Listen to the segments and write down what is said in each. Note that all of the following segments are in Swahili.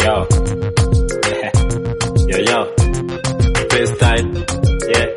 yo. yo, yo. Freestyle. Yeah.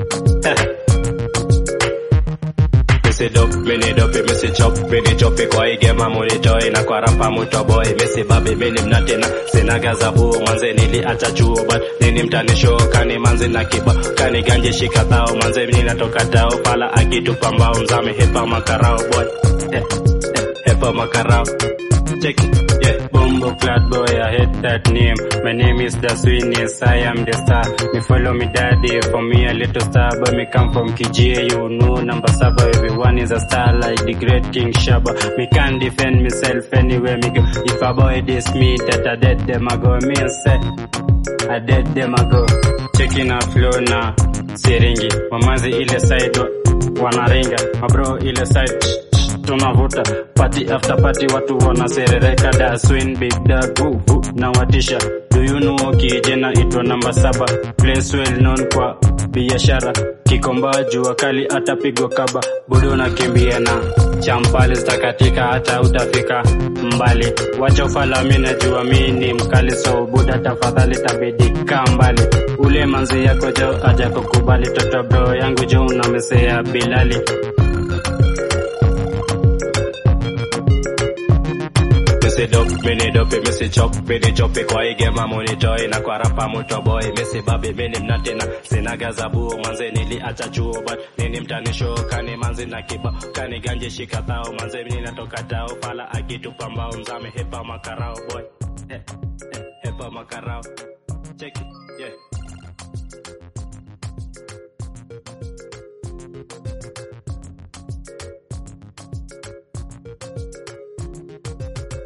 Missy dope, mini dope, missy chop, mini chopi kwa hii game money toy na kwa rapa muto boy, missy babi mini mnatina, sina gazabu manze niliacha chuo but nini mtani show kani manze na kiba kani ganje shika tao manze mimi natoka tao pala akitupa mbao mzame hepa makarao boy eh, eh, hepa makarao check it yeah bombo flat boy I hate that name my name is the sweetness I am the star me follow me daddy for me a little star but me come from KGA you know number saba everyone is a star like the great King Shaba me can defend myself anywhere me go if a boy diss me that I dead them I go me say I dead them I go checking a flow na siringi mamazi ile side wa- wanaringa mabro ile side tunavuta party after party watu wanaserereka da swing big da woo, woo, na watisha do you know kijana itwa namba saba place well known kwa biashara kikomba jua kali atapigwa kaba budo nakimbia na champali zitakatika hata utafika mbali wacha ufala mi najua mi ni mkali so buda tafadhali tabidi kaa mbali ule manzi yako jo aja kukubali toto bro yangu jo unamesea bilali Missy dope, mini dope, missy chop, mini chopi kwa hii game money toy na kwa rapa muto boy, missy babi mini mnatina, sina gazabu manze niliacha chuo but nini mtani show kani manze na kiba kani ganje shika tao manze mimi natoka tao pala akitupa mbao mzame hepa makarao boy, eh, eh, hepa makarao, check it, yeah.